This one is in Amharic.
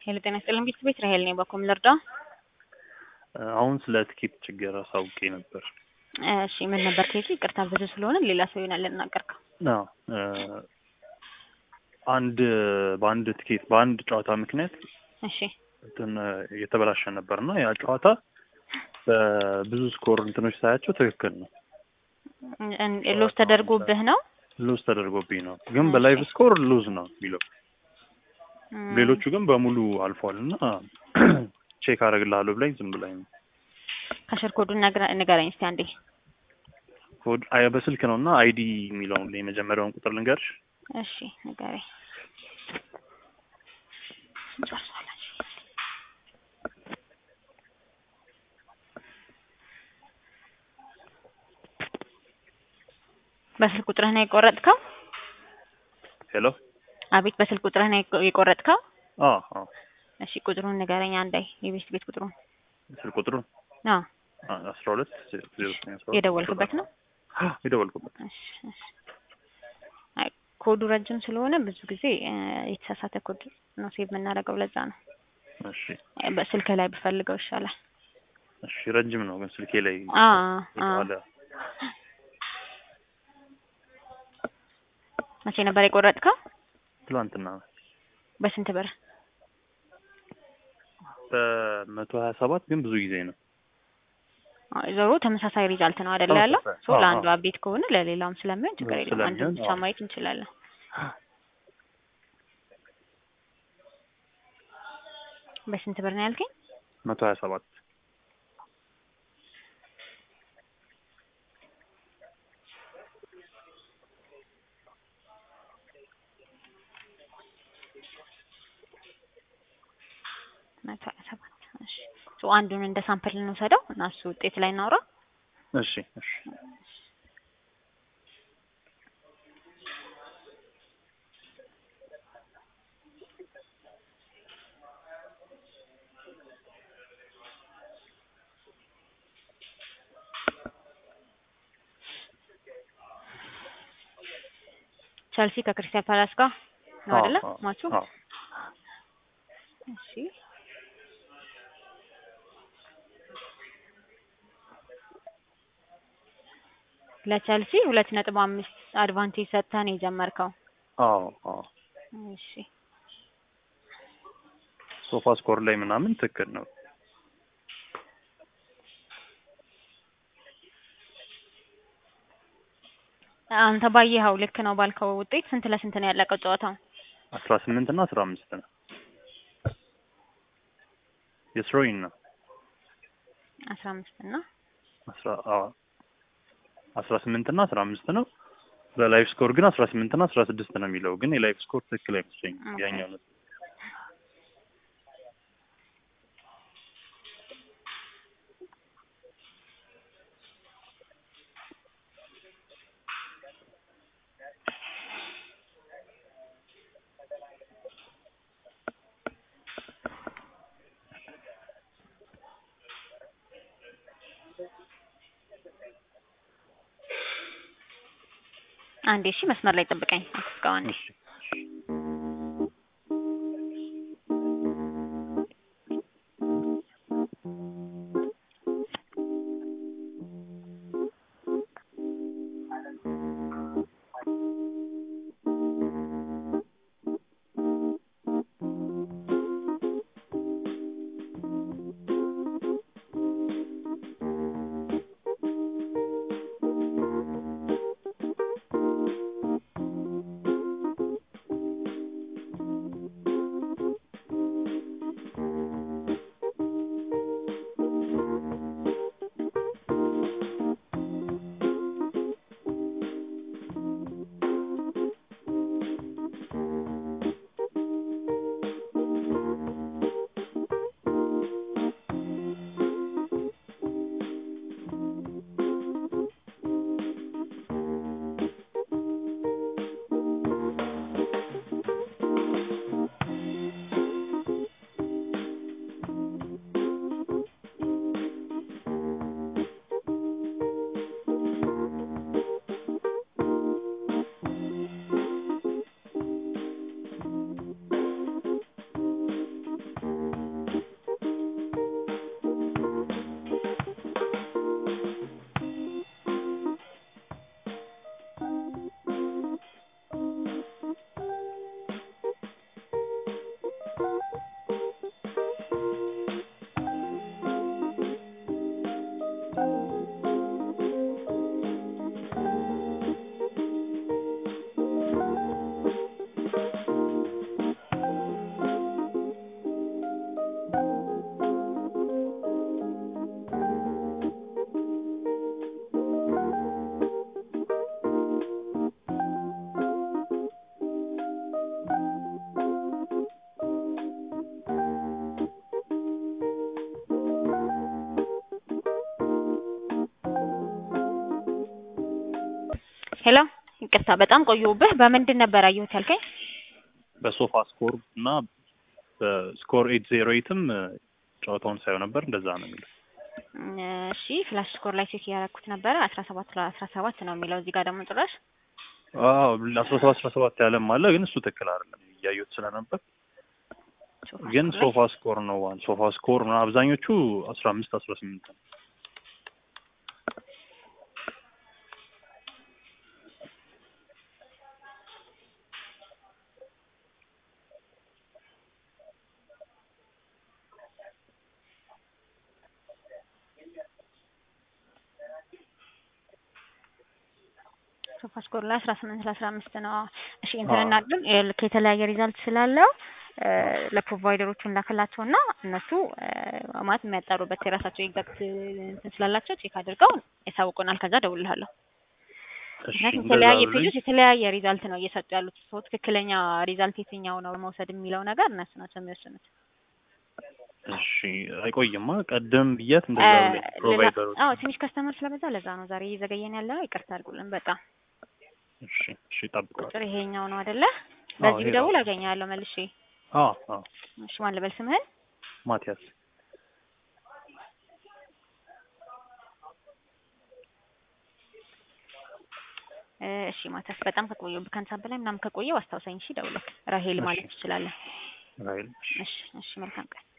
ሄሎ ጤና ይስጥልን ቤት ቤት ራሄል ነኝ። በኮም ልርዳ? አሁን ስለ ትኬት ችግር አሳውቄ ነበር። እሺ ምን ነበር ኬዙ? ይቅርታ ብዙ ስለሆነ ሌላ ሰው ይሆናል ልናገርከው። አዎ አንድ በአንድ ትኬት በአንድ ጨዋታ ምክንያት እሺ እንትን እየተበላሸ ነበር እና ያ ጨዋታ በብዙ ስኮር እንትኖች ሳያቸው ትክክል ነው። ሎስ ተደርጎብህ ነው? ሉዝ ተደርጎብኝ ነው፣ ግን በላይቭ ስኮር ሉዝ ነው የሚለው ሌሎቹ ግን በሙሉ አልፏል እና ቼክ አደርግልሃለሁ ብላኝ ዝም ብላኝ ነው። ከስር ኮዱን ንገረኝ እስቲ አንዴ። ኮድ አይ በስልክ ነው እና አይዲ የሚለውን የመጀመሪያውን ቁጥር ልንገርሽ። እሺ ንገረኝ። በስልክ ቁጥርህ ነው የቆረጥከው? ሄሎ አቤት፣ በስልክ ቁጥርህ ነው የቆረጥከው? አዎ አዎ። እሺ ቁጥሩን ንገረኝ አንዴ፣ የቤት ቤት ቁጥሩን። ስልክ ቁጥሩ አዎ አስራ ሁለት ዜሮ ዘጠኝ አስራ ሁለት የደወልክበት ነው? የደወልኩበት እሺ እሺ። አይ ኮዱ ረጅም ስለሆነ ብዙ ጊዜ የተሳሳተ ኮድ ነው ሴቭ የምናደርገው፣ ለዛ ነው። እሺ በስልክ ላይ ብፈልገው ይሻላል። እሺ። ረጅም ነው ግን ስልኬ ላይ አ አ የተባለ መቼ ነበር የቆረጥከው? ትላንትና በስንት ብር? በመቶ ሀያ ሰባት ግን ብዙ ጊዜ ነው። አይ ዞሮ ተመሳሳይ ሪዛልት ነው አይደለ ያለው? ተመሳሳይ። ሶ አዎ፣ ለአንዱ አዎ። አቤት ከሆነ ለሌላውም ስለሚሆን ችግር የለውም። አንዱን ስለሚሆን፣ ብቻ አዎ። ማየት እንችላለን። በስንት ብር ነው ያልከኝ? መቶ ሀያ ሰባት መቶ ሀያ ሰባት እሺ። ሶ አንዱን እንደ ሳምፕል እንውሰደው እና እሱ ውጤት ላይ እናውራ። እሺ እሺ ቸልሲ ከክርስቲያን ፓላስ ጋር ነው አይደለ አዎ፣ ማቹ? አዎ። እሺ ለቸልሲ ሁለት ነጥብ አምስት አድቫንቴጅ ሰጥተህ ነው የጀመርከው። አዎ አዎ። እሺ ሶፋ ስኮር ላይ ምናምን ትክክል ነው። አንተ ባየኸው ልክ ነው ባልከው ውጤት ስንት ለስንት ነው ያለቀው ጨዋታው? አስራ ስምንት እና አስራ አምስት ነው የስሮይን ነው አስራ አምስት እና አስራ አዎ አስራ ስምንት እና አስራ አምስት ነው። በላይፍ ስኮር ግን አስራ ስምንት እና አስራ ስድስት ነው የሚለው ግን የላይፍ ስኮር ትክክል አይመስለኝም። ኦኬ። ያኛው ነው አንዴ እሺ መስመር ላይ ጠብቀኝ እስካሁን አንዴ እሺ ሄሎ ይቅርታ በጣም ቆየሁብህ። በምንድን ነበር አየሁት ያልከኝ? በሶፋ ስኮር እና በስኮር ኤት ዜሮ ኤትም ጨዋታውን ሳየው ነበር። እንደዛ ነው የሚለው። እሺ ፍላሽ ስኮር ላይ ቼክ እያደረኩት ነበረ አስራ ሰባት ለአስራ ሰባት ነው የሚለው እዚህ ጋር ደግሞ ጭራሽ አዎ አስራ ሰባት አስራ ሰባት ያለም አለ፣ ግን እሱ ትክክል አይደለም እያየሁት ስለነበር ሶፋ ግን ስኮር ላይ ሶፋ ስኮር ነው ዋን ሶፋ ስኮር ነው አብዛኞቹ አስራ አምስት አስራ ስምንት ነው። ሶፋ ስኮር ላይ አስራ ስምንት ለአስራ አምስት ነው። እሺ እንትን እናድርግ ልክ የተለያየ ሪዛልት ስላለው እ ለፕሮቫይደሮቹ እንላክላቸው እና እነሱ እ ማለት የሚያጣሩበት የራሳቸው ኤግዛክት እንትን ስላላቸው ቼክ አድርገው ያሳውቁናል። ከዛ እደውልልሃለሁ። እሺ ምክንያቱም እንደዛ የተለያየ ብለኝ ፔጆች የተለያየ ሪዛልት ነው እየሰጡ ያሉት። ሰው ትክክለኛ ሪዛልት የትኛው ነው መውሰድ የሚለው ነገር እነሱ ናቸው የሚወስኑት። እሺ አይቆይማ ቀደም ብያት እንደዛ እ ብለኝ ሌላ ፕሮቫይደሮች አዎ ትንሽ ከስተመር ስለበዛ ለዛ ነው ዛሬ እየዘገየን ያለ ነው። ይቅርታ አድርጉልን በጣም እሺ እሺ እጠብቃለሁ። ቁጥር ይሄኛው ነው አይደለ? አዎ በዚህ ይሄ ነው። ብደውል አገኛለሁ መልሼ። አዎ አዎ እሺ ማን ልበል ስምህን? ማቲያስ እ እሺ ማታስ በጣም ከቆየሁ ከአንድ ሰዓት በላይ ምናምን ከቆየሁ አስታውሰኝ። እሺ ደውለህ ራሄል ማለት እሺ ትችላለህ። ራይል እሺ እሺ መልካም ቀን